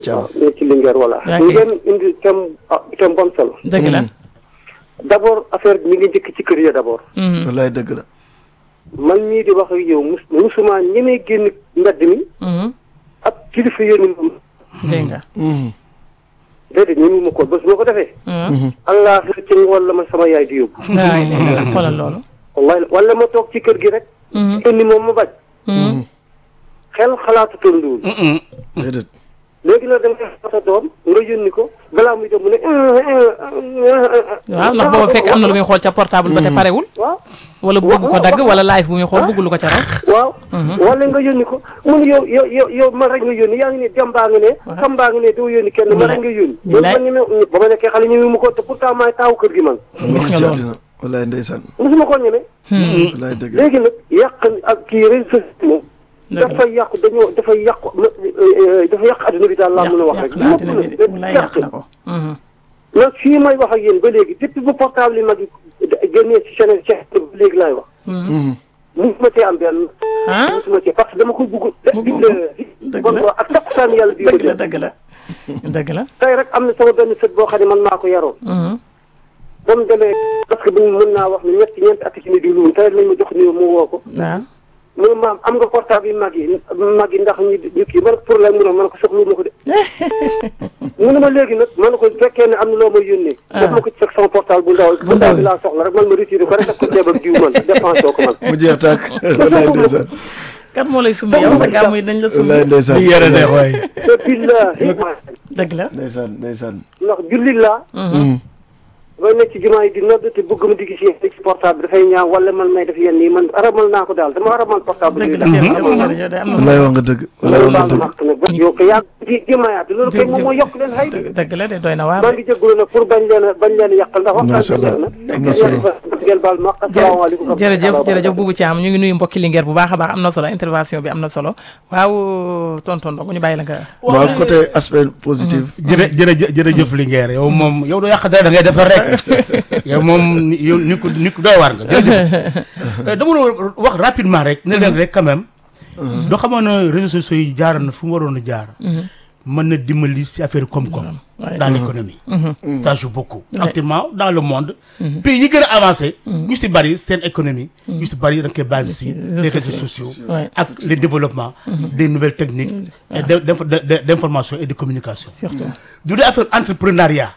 Thiam ne ci Linguère voilà Ok. ngeen indi thème ah thème bu am solo dëgg la. d' abord affaire bi mi ngi njëkk ci kër ya d' abord Mhm. wallaay dëgg la man mii di wax ak yow mus musuma ñemee génn mbedd mi Mhm. ak kilifa yéen moom dégg nga. Mhm. déedéet ñemewuma ko bés boo ko defee Mhm. allah ci ngoon la ma sama yaay di yóbbu waay léegi nag xoolal loolu. wallahi wala ma toog ci kër gi rek Mhm. indi moom ma bañ Mhm. xel xalaatu tonduwul déedéet léegi nag da nga sa doom nga yónni ko balaa muy dem mu ne waaw ndax booba fekk am na lu muy xool ca portable ba te parewul. waaw wala bëgg ko dagg wala live bu muy xool bëgg lu ko ca raw. waaw wala nga yónni ko mu ne yow yow yow yow man rek nga yónni yaa ngi ne dem baa nga ne kam baa nga ne doo yónni kenn man rek nga yónni ñu man lay- man ñeme ba ma nekkee xale ñeme mu ko te pourtant maay taawu kër gi man Gis nga ci loolu. àddina wallaay ndeysaan mosuma koo ñeme wallaay dëgg la léegi nag yàq ak kii réseaux sociaux moom Dëgg la. dafay yàqu dañoo dafay yàqu dafa yàq adduna bi daal laa mën a wax rek yàq na àddina bi de walaay yàq na ko. Mhm. nag fii may wax ak yéen ba léegi depuis bu portable yi mag yi génnee ci Sénégal Cheikh ba léegi laay wax Mhm. musuma cee am benn ah musuma cee parce que dama ko bugg Mu- di mu- di dëgg la. ak takkusaan yàlla bi ma dëgg la jël dëgg la. dëgg la. tey rek am na sama benn sët boo xam ne man maa ko yaroon Mhm. ba mu demee parce que bu mën naa wax ne ñetti ñeenti at ci ni di luun tey lañ ma jox nii mu woo ko waaw. mu ne maam am nga portable yi mag yi mag yi ndax ñu ñu kii man pour la mu ne man ko soxlu ma ko de mu ne ma léegi nag man ko fekkee ne am na loo may yónnee daf ma ko ci fekk sama portable bu ndaw bu ndaw bi laa soxla rek man ma retiré ko rek def ko ceeb ak diw man dépensé ko man mu jeex tàkk wallaay ndeysaan kat moo lay sumb yow sa gàmm yi dañ la sumb. wallaay ndeysaan di yére neex waay te billahi dëgg la. ndeysaan ndeysaan ndax jullit laa Mhm. bay nekk ci jumaa yi di nodd te bëgg ma di gis yéen ci portable bi dafay ñaaw wala man may def yenn yi man aramal naa ko daal dama aramal portable dëgg bi la yow yow yow de am na wallaay solo. wax nga dëgg wallaay wax nga baal dëgg maq nag ba yow ko yaa di jëmaayaat loolu kay moom moo yokk leen xay dëgg dëgg la de doy na waar maa de. ngi jégalu nag pour bañ leen a bañ leen a yàqal ndax waxtaan Macha bi Allah. jeex na Am na solo. ngeen baal maq asalaamaaleykum jërëjëf jërëjëf Boubou Thiam ñu ngi nuyu mbokki Linguère bu baax a baax am na solo intervention bi am na solo waaw tonton Ndongo ñu bàyyi la nga. waaw côté aspect positif jërë jërëjëf jërëjëf Linguère yow moom yow doo yàq dara da ngay defar rek yow moom yow ni ko ni ko doy waar nga jërëjëf Euh, dama doon wax rapidement rek ne leen rek quand même doo xamoon ne réseaux sociaux yi jaar na fu mu waroon a jaar mën na dimbali si affaire koom-koom Ouais. dans l'économie ça joue beaucoup Ouais. actuellement dans le monde pays yi gën a avancé ñu si bëri seen économie ñu si bëri da nga koy basé si les réseaux sociaux Ouais. ak le développement des nouvelles techniques et de- d'info- de- de- d'information et de communication surtout. du dee affaire entrepreneuriat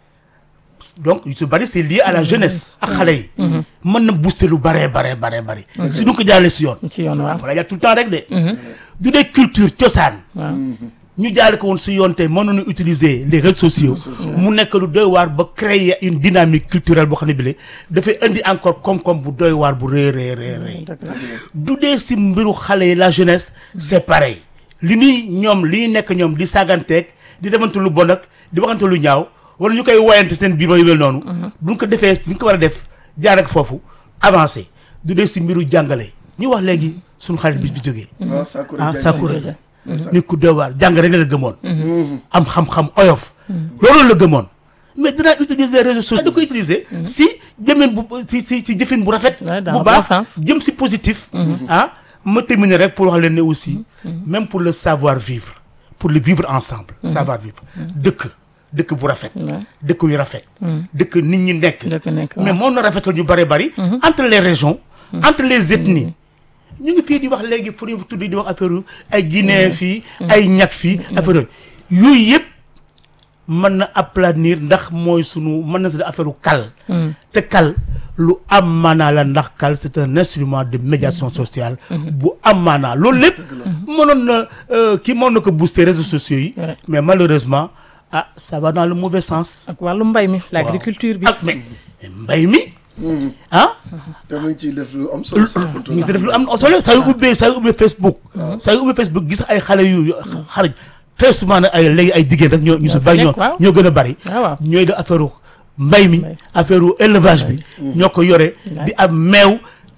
donc yu si bëri c'est lié à la jeunesse ak xale yi mën na booster lu bëree baree baree bëri si du ko jaarale si yoon ci yoon waaw. voilà y a tout le temps rek de du dee culture cosaan waaw. ñu jaale ko woon si yoon tey mën nañu utiliser les réseaux sociaux mu nekk lu doy waar ba créer une dynamique culturelle boo xam ne bile dafay indi encore koom-koom bu doy waar bu rëy rëy rëy rëy dëgg la. du dee si mbiru xale yi la jeunesse c'est pareil li ñuy ñoom li ñuy nekk ñoom di saaganteeg di demante lu bon ak di waxante lu ñaaw wala ñu koy woyante seen biir yu mel noonu buñ ko defee ñu ko war a def jaar ak foofu avancé du dee si mbiru jàngale ñu wax léegi suñu xarit bi fi jógee waaw Sakura ah Diagne Sakura si. nit ku doy waar jàng rek la gëmoon am xam-xam oyof loolu la gëmoon mais dinaa utiliser réseaux sociaux da ko utiliser si jëmin bu si si si jëfin bu rafet Ouais, dans bu le baax bon sens. jëm si positif ah ma terminer rek pour wax leen ne aussi même pour le savoir vivre pour le vivre ensemble savoir vivre dëkk dëkk bu rafet Ouais. dëkk yu rafet dëkk nit ñi nekk dëkk nekk mais waaw. moom na rafetal ñu bëri bëri entre les régions entre les ethnies ñu ngi fii di wax léegi fu ñu tuddi di wax affaire yu ay Guinée fii ay ñag fii affaire yooyu yooyu yëpp mën na aplanir ndax mooy sunu mën na si affaire u kal te kal lu am maanaa la ndax kal c'est un instrument de médiation sociale bu am maanaa loolu lépp mënoon na euh, kii mën na ko booster réseaux sociaux yi Ouais. mais malheureusement ah ça va dans le mauvais sens ak wàllu mbay mi l'agriculture bi. ak mais mbay mi ah te mu ngi ciy def lu am solo sax ñu ngi def lu am solo saa yu ubbee saa yu ubbee Facebook saa yu ubbee Facebook gis ay xale yu yu xarañ très souvent nag ay léegi ay jigéen rek ñoo ñu si Ñoo fa bari ñoo nekk, waaw. ñoo gën a bari waaw waaw. ñooy def affaire u mbay mi Mbay. affaire u élevage bi ñoo ko yore di am meew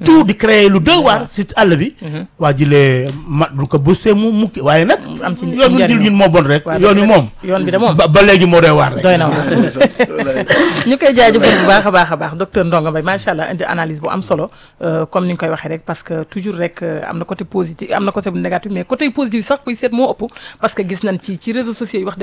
tout di créer lu doy waar si àll bi waa jilee ma du ko bësee mu mukki waaye nag am ci yoon wi njariñ dil ñun moo bon rek waaw yoon wi dëgg la. moom yoon bi de moom ba ba léegi moo doy waar rek doy na waar Wallaay. ñu koy jaajëfal bu baax a baax a baax docteur Ndonga Mbaye macha allah indi analyse bu am solo euh, comme ni nga koy waxee rek parce que toujours rek euh, am na côté positif am na côté bu négatif mais côté positif sax kuy seet moo ëpp parce que gis nañ ci ci réseaux sociaux yi wax